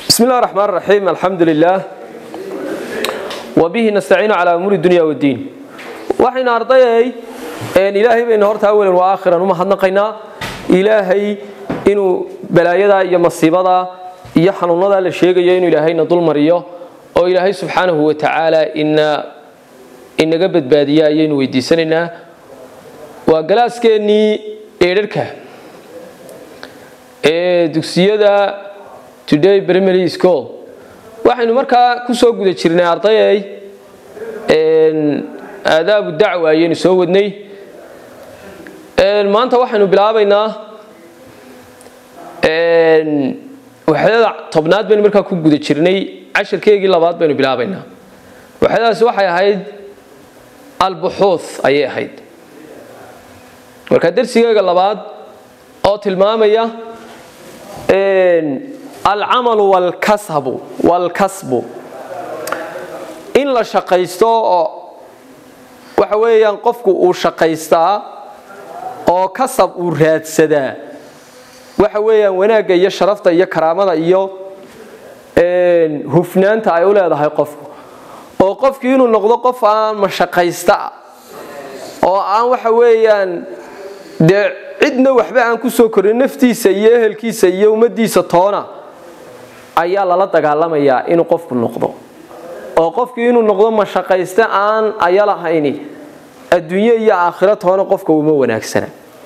بسم الله الرحمن الرحيم الحمد لله وبه نستعين على أمور الدنيا والدين وحين أرضي أن إلهي بين هرت أولا وآخرا وما حدنا إلهي إنه بلايدا يا مصيبة يا حنونا لا شيء إنه إلهي نضل مريو أو إلهي سبحانه وتعالى إن إن قبض بادية إنه ويدي سننا وجلاس كني إيركه ee dugsiyada today primary school waxaynu markaa ku soo guda jirnay ardayay aadaabu dacwa ayaynu soo wadnay maanta waxaynu bilaabaynaa waxyada tobnaad baynu markaa ku guda jirnay cashirkeegii labaad baynu bilaabaynaa waxyadaasi waxay ahayd albuxuuth ayay ahayd marka darsigeega labaad oo tilmaamaya alcamalu walkasbu walkasbu in la shaqaysto oo waxa weeyaan qofku uu shaqaystaa oo kasab uu raadsadaa waxa weeyaan wanaagga iyo sharafta iyo karaamada iyo hufnaanta ay u leedahay qofku oo qofkii inuu noqdo qof aan mashaqaysta oo aan waxa weeyaan dee cidna waxba aan ku soo korin naftiisa iyo ehelkiisa iyo ummadiisa toona ayaa lala dagaalamayaa inuu qofku noqdo oo qofkii inuu noqdo mashaqayste aan aya lahayni adduunye iyo aakhiro toona qofka uma wanaagsana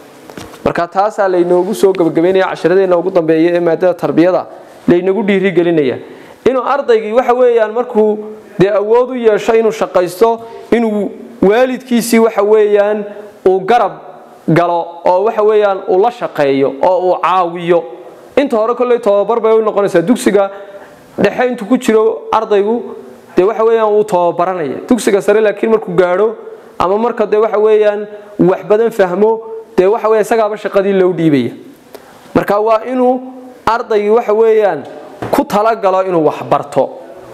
marka taasaa laynoogu soo gabagabaynaya cashiradeena ugu dambeeya ee maadada tarbiyada laynagu dhiirigelinaya inuu ardaygii waxa weeyaan markuu dee awood u yeesho inuu shaqaysto inuu waalidkiisii waxa weeyaan uu garab galo oo waxa weeyaan uu la shaqeeyo oo uu caawiyo inta hore kolley tobabar bay u noqonaysaa dugsiga dhexe intuu ku jiro ardaygu dee waxa weeyaan wuu tobabaranaya dugsiga sare laakiin markuu gaadho ama marka dee waxa weeyaan wax badan fahmo dee waxa weya isagaaba shaqadii loo dhiibaya marka waa inuu ardaygii waxa weeyaan ku talagalo inuu wax barto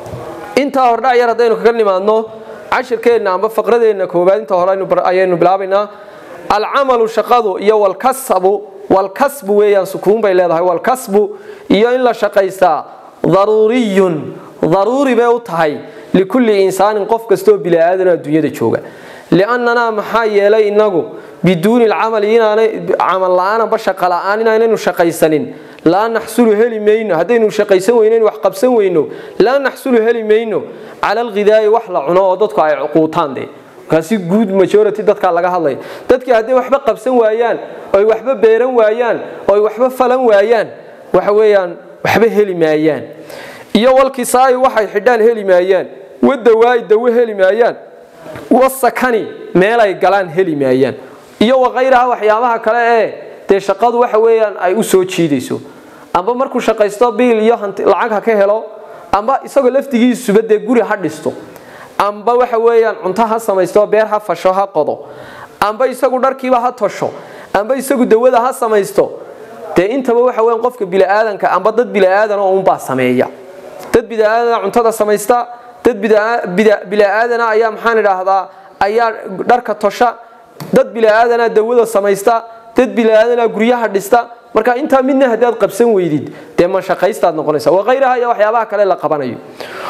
intaa hordhac yar haddaynu kaga nimaadno cashirkeenna amba faqradeenna koowaad inta hore ayaynu bilaabaynaa alcamalu shaqadu iyo walkasbu walkasbu weeyaan sukuun bay leedahay walkasbu iyo in la shaqaystaa daruuriyun daruuri bay u tahay likulli insaanin qof kastoo bili-aadan adduunyada jooga liannanaa maxaa yeelay inagu biduuni alcamali inaanay camal la-aan amba shaqa la-aan inaanaynu shaqaysanin laa naxsulu heli mayno haddaynu shaqaysan weyno wax qabsan weyno laa naxsulu heli mayno cala alghidaa'i wax la cuno oo dadku ay cuquutaan dee markaasi guud majority dadkaa laga hadlaya dadkii hadday waxba qabsan waayaan oy waxba beeran waayaan oy waxba falan waayaan waxa weeyaan waxba heli maayaan iyo walkisaayi waxay xidhaan heli maayaan wadawaa'i dawo heli maayaan wasakani meelay galaan heli maayaan iyo wakayraha waxyaabaha kale ee dee shaqadu waxa weeyaan ay u soo jiidayso amba markuu shaqaysto biil iyo lacag ha ka helo amba isagoo laftigiisuba dee guri ha dhisto amba waxa weeyaan cunto ha samaysto beer ha fasho ha qodo amba isagu dharkiiba ha tosho amba isagu dawada ha samaysto dee intaba waxa weyan qofka biliaadanka amba dad biliaadan oo unbaa sameeya dad biliaadana cuntada samaysta dad biliaadana ayaa maxaan idhaahdaa ayaa dharka tosha dad biliaadana dawada samaysta dad biliaadana guryaha dhista marka intaa midna haddaad qabsan weydid dee mashaqaystaad noqonaysa wakayraha iyo waxyaabaha kale la qabanayo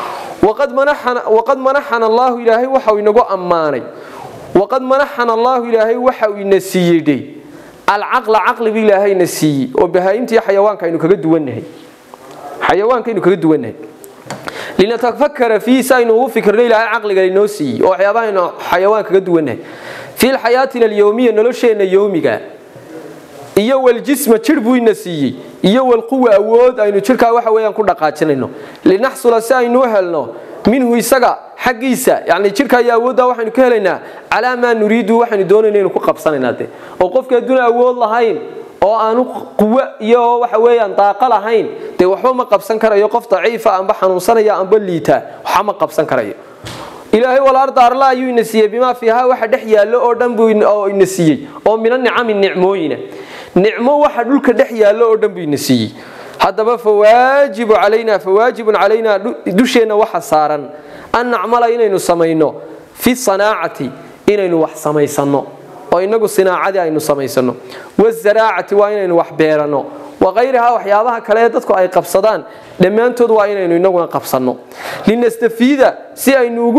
waqad manaxana allaahu ilaahay waxau inagu ammaanay waqad manaxana allaahu ilaahay waxau ina siiyey alcaqla caqlibu ilaahayna siiyey oo bahaa'imtiiyo xayawaanka aynu kaga duwannahay xayawaanka aynu kaga duwannahay linatafakara fiihi si aynu ugu fikirno ilaahay caqliga inoo siiyey oo waxyaabaha aynu xayawaan kaga duwannahay fii xayaatina alyowmiya nolosheenna yowmiga iyo waljisma jir buu ina siiyey iyo walquwa awood aynu jirkaa waxa weyaan ku dhaqaajinayno linaxsula si aynu helno minhu isaga xaggiisa yani jirka iyo awoodda waxaynu ka helaynaa calaa maa nuriidu waxaynu doonayna inu ku qabsanaynaa de oo qofki adduun awood lahayn oo aanu quwo iyo waxa weeyaan daaqa lahayn dee waxba ma qabsan karayo qof daciifa amba xanuunsanaya amba liita waxba ma qabsan karayo ilaahay walarda arla ayuu ina siiyey bimaa fiihaa waxa dhex yaallo oo dhan buu ina siiyey oo mina nicami nicmooyina nicmo waxa dhulka dhex yaallo oo dhan buu ina siiyey haddaba fawaajibu calaynaa fawaajibun calaynaa dusheenna waxa saaran an nacmala inaynu samayno fi sanaacati inaynu wax samaysanno oo inagu sinaacadii aynu samaysano wazaraacati waa inaynu wax beerano wakayrihaa waxyaabaha kale ee dadku ay qabsadaan dhammaantood waa inaynu inaguna qabsanno linastafiida si aynu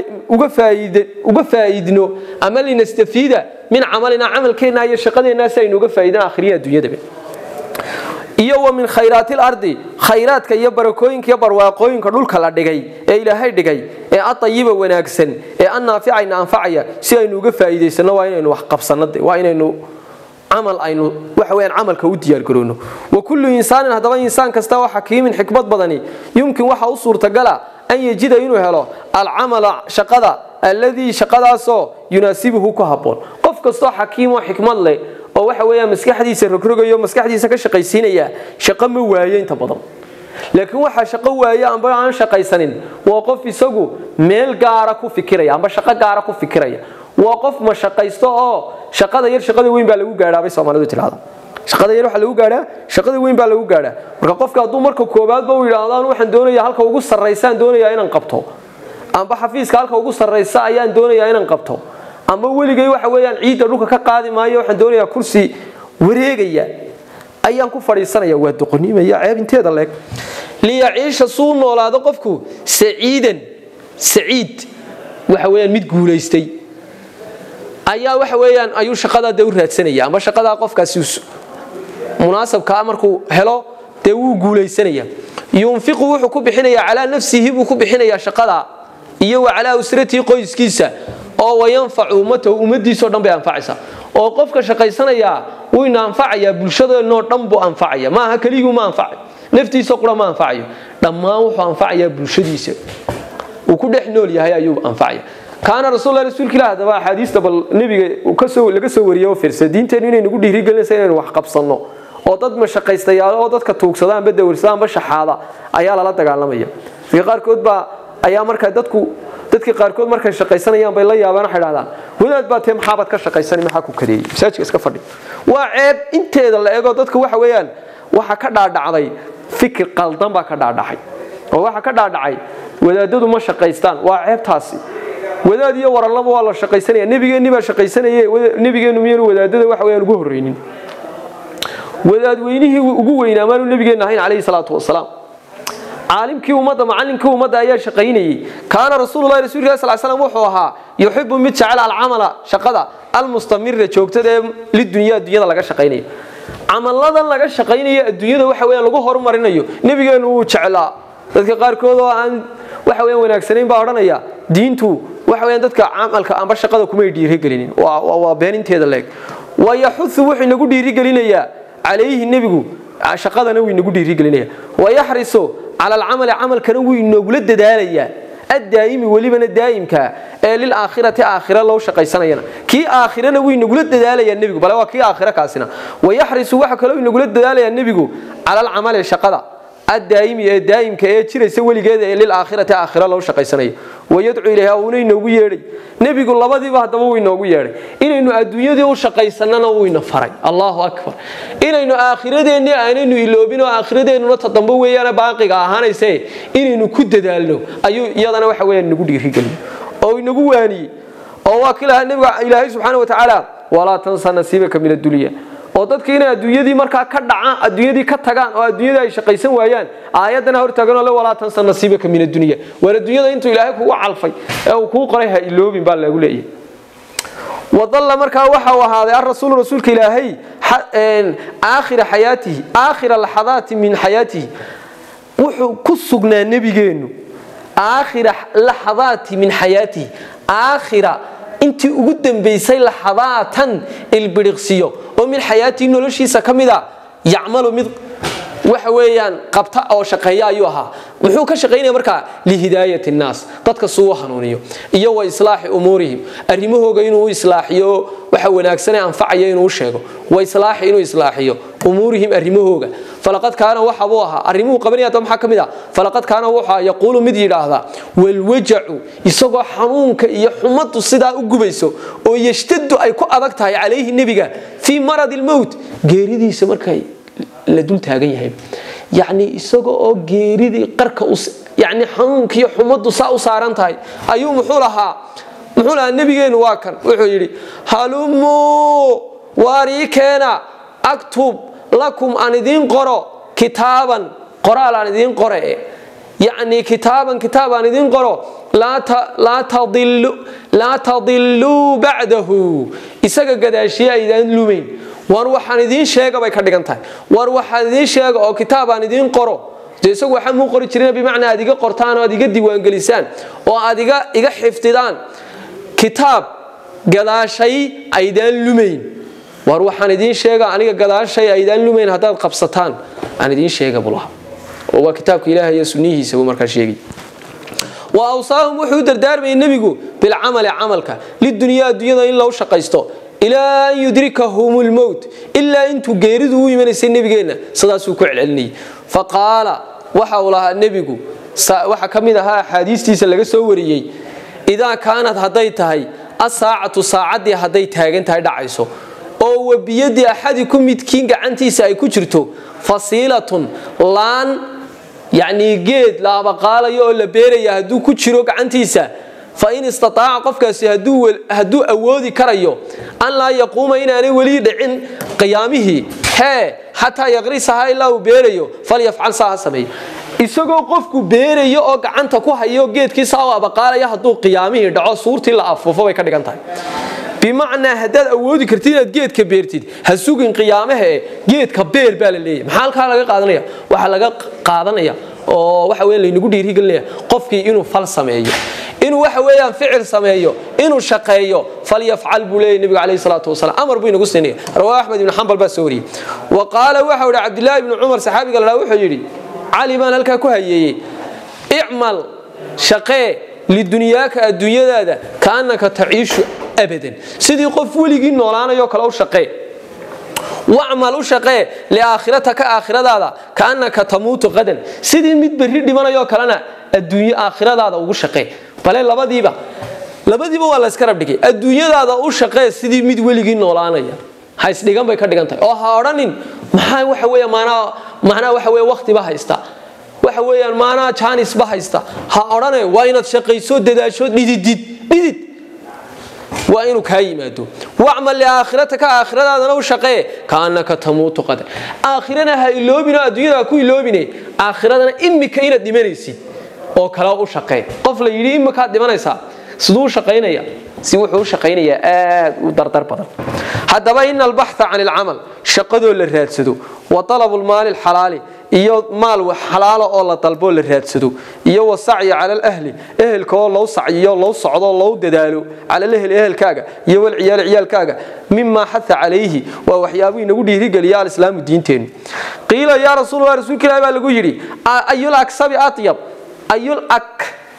uga faa'iidno ama linastafiida min camalina camalkeenna iyo shaqadeenna si aynu uga faa'iidno akhriya adduunyadaba iyo wa min khayraati lardi khayraadka iyo barakooyinka iyo barwaaqooyinka dhulka la dhigay ee ilaahay dhigay ee adayiba wanaagsan ee annaaficayna anfacaya si aynu uga faa'iidaysanno waa inaynu wax qabsanno waa inaynu camal aynu waxa weyaan camalka u diyaargaroono wa kullu insaanin haddaba insaan kasta oo xakiimin xikmad badani yumkin waxa u suurtagala an yejida inuu helo alcamala shaqada alladii shaqadaasoo yunaasibuhu ku habboon qof kastoo xakiim oo xikmad leh oo waxa weeyaan maskaxdiisa rogrogayo maskaxdiisa ka shaqaysiinaya shaqo ma waayo inta badan laakiin waxaa shaqo waaye amba aan shaqaysanin waa qof isagu meel gaara ku fikiraya amba shaqo gaara ku fikiraya waa qof ma shaqaysto oo shaqada yar shaqada weyn baa lagu gaadhaa bay soomaalidu tirahdaa shaqada yar waxa lagu gaadhaa shaqada weyn baa lagu gaadhaa marka qofka hadduu marka koobaadba uu yidhaahdo waxaan doonayaa halka ugu sarraysaan doonayaa inaan qabto amba xafiiska halka ugu sarraysa ayaan doonayaa inaan qabto ama weligay waxa weeyaan ciidda dhulka ka qaadi maayo waxaan doonayaa kursi wareegaya ayaan ku fadhiisanaya waa doqonimaya ceeb inteeda leeg liyaciisha suu noolaado qofku saciidan saciid waxa weeyaan mid guulaystay ayaa waxa weeyaan ayuu shaqadaa dee u raadsanaya ama shaqadaa qofkaasi munaasabkaa markuu helo dee wuu guulaysanaya yunfiqu wuxuu ku bixinayaa calaa nafsihi buu ku bixinayaa shaqadaa iyo wa calaa usratihi qoyskiisa oo wayanfacu ummatahu ummadiisao dhan bay anfacaysaa oo qofka shaqaysanayaa wuyna anfacayaa bulshadeenoo dhan buu anfacaya maaha keliguu ma anfacay naftiisa qura ma anfacayo dhammaan wuxuu anfacayaa bulshadiisa uu ku dhex nool yahay ayuu anfacaya kaana rasuul rasuulka ilah hadaba axaadiista bal nebiga laga soo wariyay oo firsa diinteenu inay nagu dhiirigelinaysa inaynu wax qabsanno oo dad mashaqaystayaal oo dadka tuugsada amba dawarsada amba shaxaada ayaa lala dagaalamaya dadka qaarkood baa ayaa markaa dadku dadka qaarkood markay shaqaysanayaan bay la yaabaan waxay dhahdaan wadaad baa tee maxaabaad ka shaqaysanay maxaa ku kadeeyey masaajidka iska fadhi waa ceeb inteeda la eego dadka waxa weeyaan waxa ka dhaadhacday fikir qaldan baa ka dhaadhacay oo waxa ka dhaadhacay wadaadadu ma shaqaystaan waa ceebtaasi wadaad iyo warallaba waa la shaqaysanaya nebigeenni baa shaqaysanaye nebigeennu miyanu wadaadada waxa weyaan ugu horreynin wadaadweynihii ugu weynaa maanu nebigeenna ahayn calayhi salaatu wasalaam caalimkii ummadda macallinkii ummadda ayaa shaqaynayey kaana rasuululahi rasulka sal slam wuxuu ahaa yuxibu mid jecel alcamala shaqada almustamira joogtada ee lidunyaa addunyada laga shaqaynayo camalladan laga shaqaynayo adduunyada waxa weyaan lagu horumarinayo nebigeennu wuu jeclaa dadka qaarkood oo aan waxa weyaan wanaagsanayn baa odhanaya diintu waxa weyaan dadka camalka amba shaqada kumay dhiirigelinin waa beeninteeda leeg wayaxudu wuxuu inagu dhiirigelinayaa calayhi nebigu shaqadana wuu inagu dhiirigelinaya wayaxrisu cala alcamali camalkana wuu inogula dadaalayaa addaa'imi welibana daa'imka ee lilaakhirati aakhira loo shaqaysanayana kii aakhirana wuu inagula dadaalayaa nebigu bale waa kii aakhira kaasina wayaxrisu waxa kaloo inagula dadaalayaa nebigu cala alcamali shaqada addaa'imi ee daa'imka ee jiraysa weligeeda ee lilaakhirati aakhira loo shaqaysanaya wayadcu ilayha uuna inoogu yeedhay nebigu labadiiba haddaba wuu inoogu yeedhay inaynu adduunyadii u shaqaysannana wuu ina faray allahu akbar inaynu aakhiradeennii aanaynu iloobin oo aakhiradeennuna tadambo weeyaana baaqiga ahaanayse inaynu ku dadaalno ayuu iyadana waxa weeyaan inagu dhiirigelin oo inagu waaniyey oo waa kilaha nebiga ilaahay subxaana wa tacaala walaa tansa nasiibaka min addunya oo dadka inay adduunyadii markaa ka dhacaan adduunyadii ka tagaan oo adduunyadii ay shaqaysan waayaan aayaddana hortaaganoo le walaa tansa nasiibaka min addunya waar adduunyada intuu ilaahay kugu calfay ee uu kuu qoray ha iloobin baa lagu leeyahay wadalla markaa waxa uu ahaaday arasuulu rasuulka ilaahay aakhira xayaatihi aakhira laxadaati min xayaatihi wuxuu ku sugnaa nebigeennu aakhira laxadaati min xayaatihi aakhira intii ugu dambaysay laxadaatan ilbiriqsiyo oo min xayaatii noloshiisa ka mida yacmalu mid waxa weeyaan qabta oo shaqeeya ayuu ahaa muxuu ka shaqaynaya markaa lihidaayati nnaas dadka suu u hanuuniyo iyo wa islaaxi umuurihim arrimahooga inuu u islaaxiyo waxa wanaagsanee anfacaya inuu u sheego wa islaaxi inuu islaaxiyo umuurihim arrimahooga falaqad kaana waxa buu ahaa arrimuhu qabanaya hadaba maxaa ka mid ah falaqad kaana wuxuu yaquulu mid yidhaahdaa walwajacu isagoo xanuunka iyo xumaddu sidaa u gubayso oo yashtadu ay ku adag tahay calayhi nebiga fii maradi lmowt geeridiisa markay la dul taagan yahay yacni isaga oo geeridii qarka yani xanuunkiiyo xumaddu saa u saaran tahay ayuu muxuu lahaa muxuu lahaa nebigeennu waa kan wuxuu yidhi halumuu waarii keena aktub lakum aan idiin qoro kitaaban qoraal aan idiin qore yacnii kitaaban kitaab aan idiin qoro laa tadiluu bacdahu isaga gadaashiye aydaan lumayn war waxaan idiin sheega bay ka dhigan tahay war waxaan idiin sheega oo kitaab aan idiin qoro de isagu waxaa muu qori jirin bimacnaa aad iga qortaan oo aad iga diiwaangelisaan oo aad iga xifdidaan kitaab gadaashay aydaan lumayn war waxaan idiin sheega aniga gadaashay aydaan lumayn haddaad qabsataan aan idiin sheega bulaha oo waa kitaabka ilaahay iyo sunnihiisa buu markaa sheegay wa awsaahum wuxuu u dardaarmayay nebigu bilcamali camalka lidunyaa adduunyada in lagu shaqaysto ilaa an yudrikahum lmowt ilaa intuu geeridu u imanaysay nebigeenna sidaasuu ku celcelinayay faqaala waxa uu lahaa nebigu waxa ka mid ahaa axaadiistiisa laga soo wariyey idaa kaanad hadday tahay asaacatu saacaddii hadday taagan tahay dhacayso oo wabiyadii axadiku midkiin gacantiisa ay ku jirto fasiilatun laan yacnii geed la abaqaalayo oo la beeraya hadduu ku jiro gacantiisa fa in istataaca qofkaasi hadduu awoodi karayo an laa yaquuma inaanay weli dhicin qiyaamihii hee xataa yaqrisahaa ilaa uu beerayo falyafcal saa ha sameeyo isagoo qofku beerayo oo gacanta ku hayo geedkiisa u abaqaalaya hadduu qiyaamihii dhaco suurtii la afuufo bay ka dhigan tahay bimacnaa haddaad awoodi kartid inaad geedka beertid ha sugin qiyaamaha e geedka beer baa la leeyahy maxaa halkaa laga qaadanaya waxaa laga qaadanaya oo waxa weya laynagu dhiirigelinaya qofkii inuu fal sameeyo inuu waxa weeyaan ficil sameeyo inuu shaqeeyo falyafcal buu leeyahy nebigu calayhi salaatu wasalaam amar buu inagu siinaya rawaa axmed ibnu xambal baa soo wariyey wa qaala waxau yidhi cabdillaahi ibnu cumar saxaabiga ladhaa wuxuu yidhi cali baan halkaa ku hayeeyey icmal shaqee lidunyaaka adduunyadaada kaannaka taciishu abadan sidii qof weligii noolaanayo kale u shaqee wacmal u shaqee liaakhiratka aakhiradaada kaannaka tamuutu qadan sidii mid berri dhimanayoo kalena adduunyo aakhiradaada ugu shaqee bale labadiiba labadiiba waa layska rabdhigay adduunyadaada u shaqee sidii mid weligii noolaanaya ha isdhigan bay ka dhigan tahay oo ha odhanin maxaa waxa weya maanaa macnaa waxa weya wakhtiba haysta waxa weeyaan maanaa jaanisba haysta ha odhane waa inaad shaqayso dadaasho dhididid dhidid waa inuu kaa yimaado wacmal liaakhiratka aakhiradaadana u shaqee kaannaka tamuutu qadan aakhirana ha iloobin oo adduunyada ha ku iloobine aakhiradana imika inaad dhimanaysid oo kale u shaqee qof la yidhi imikaad dhimanaysaa siduu u shaqaynaya si wuxuu u shaqaynayaa aad u dardar badan haddaba ina albaxa can ilcamal shaqadoo la raadsado wa alabu lmaali lxalaali iyo maal xalaalo oo la dalboo la raadsado iyo wasacyi cala alahli ehelka oo lou sacyiyo lou socdo lou dadaalo cala alahli ehelkaaga iyo walciyaali ciyaalkaaga mimaa xaa calayhi waa waxyaabuu inagu dhiirigeliya alislaamu diinteennu qiila yaa rasuul rasuulka ilahi baa lagu yidhi ayul aksabi atyab ayul ak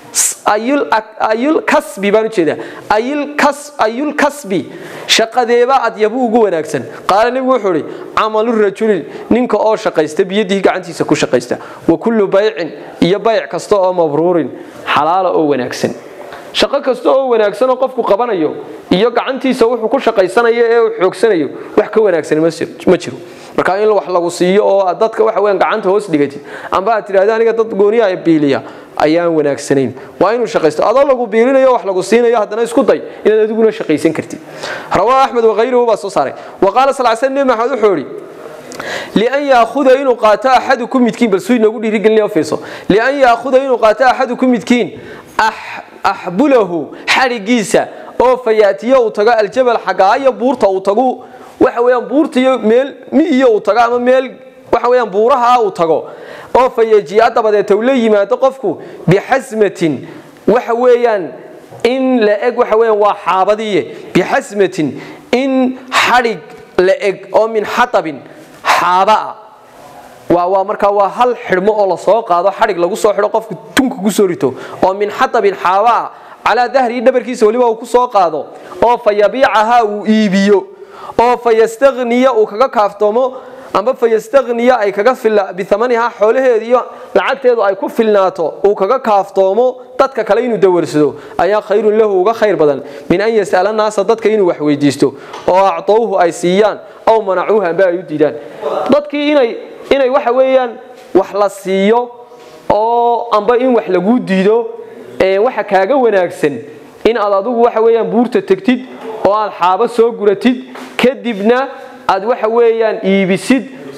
ayul kasbi baan ujeedaa ayul kasbi shaqadeeba adyabu ugu wanaagsan qaala nebigu wuxuu ihi camalu rajulin ninka oo shaqaysta biyadihi gacantiisa ku shaqaysta wa kullu baycin iyo bayc kasta oo mabruurin xalaala oo wanaagsan shaqo kasta oo wanaagsan oo qofku qabanayo iyo gacantiisa wuxuu ku shaqaysanayo ee uu xoogsanayo wax ka wanaagsan ma jiro marka in wax lagu siiyo oo dadka waxa weyan gacanta hoos dhigatid amba aad tidhahda aniga dad gooniya biiliya ayaan wanaagsanayn waa inuu shaqaysto adoo lagu biilinayo wax lagu siinayo haddana isku day inaad adiguna shaqaysan kartid rawaa axmed wakayruhu baa soo saaray wa qaala sal sl nebi maxamed wuxuu idhi lian yaahuda inuu qaato axaduku midkiin bal suu inoogu dhiirigelinaya fiirso lian yaahuda inuu qaato axaduku midkiin axbulahu xadhigiisa oo fayaatiyo uu tago aljabal xagaayo buurta uu tagu waxa weeyaan buurta iyo meel miiyo uu tago ama meel waxa weeyaan buuraha uu tago oo fayajiya dabadeeta uu la yimaado qofku bixasmatin waxa weeyaan in la eg waxa weeyaan waa xaabadiye bixasmatin in xadhig la eg oo min xatabin xaaba ah waa waa markaa waa hal xidhmo oo lasoo qaado xadhig lagu soo xidho qofku tunka kusoo rito oo min xatabin xaaba ah calaa dahrii dhabarkiisa weliba uu ku soo qaado oo fa yabiicahaa uu iibiyo oo fa yastaniya uu kaga kaaftoomo amba fa yastaniya ay kaga biamanihaa xoolaheeda iyo lacagteedu ay ku filnaato uu kaga kaaftoomo dadka kale inuu dawarsado ayaa khayrun lahu uga khayr badan min an yas'ala naasa dadka inuu wax weydiisto oo actowhu ay siiyaan ow manacuuha amba ay u diidaan dadkii inay inay waxa weeyaan wax la siiyo oo amba in wax laguu diido waxa kaaga wanaagsan in aad adigu waxa weeyaan buurta tegtid oo aad xaabo soo guratid kadibna aad waxa weeyaan iibisid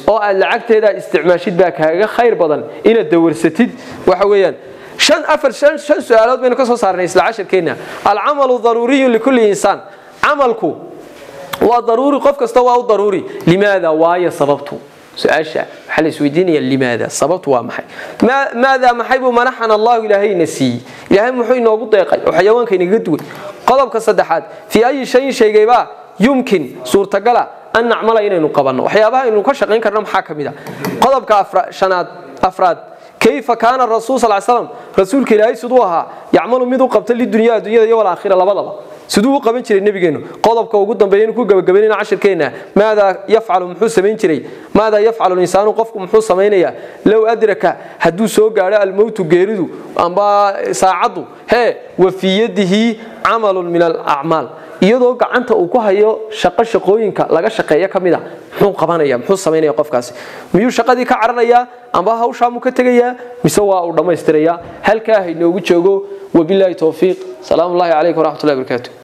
oo aad lacagteeda isticmaashid baa kaaga khayr badan inaad dawarsatid waxa weeyaan shan afar shan shan su-aalood baynu ka soo saarnay isla casharkeenna alcamalu daruuriyu likulli insaan camalku waa daruuri qof kasta waa u daruuri limaada waayo sababtu su-aasha waxaa la isweydiinaya limaada sababtu waa maxay maadaa maxay buu manaxana allahu ilaahayna siiyey ilaahay muxuu inoogu deeqay oo xayawaanka inaga duway qodobka saddexaad fii ayi shayin shaygaybaa yumkin suurtagala an nacmala inaynu qabanno waxyaabaha aynu ka shaqayn karno maxaa ka mid a qodobka shanaad afraad kayfa kaana rasuul sal slam rasuulka ilaahay siduu ahaa yacmalu mid u qabta lidunya addunyada iyo walaakhira labadaba siduu u qaban jiray nebigeenu qodobka ugu dambeeya ku gabagabaynayna cashirkeenna maadaa yafcalu muxuu samayn jiray maadaa yafcalu insaanu qofku muxuu samaynayaa low adraka hadduu soo gaadho almowtu geeridu amba saacaddu hee wa fii yadihi camalun min alacmaal iyadoo gacanta uu ku hayo shaqo shaqooyinka laga shaqeeyo ka mid a muxuu qabanaya muxuu samaynaya qofkaasi miyuu shaqadii ka cararayaa amba hawshaamuu ka tegayaa mise waa uu dhammaystirayaa halkaa haynoogu joogo wabilaahi towfiiq salaamu ullahi calaykum waraxmatullahi barakaatu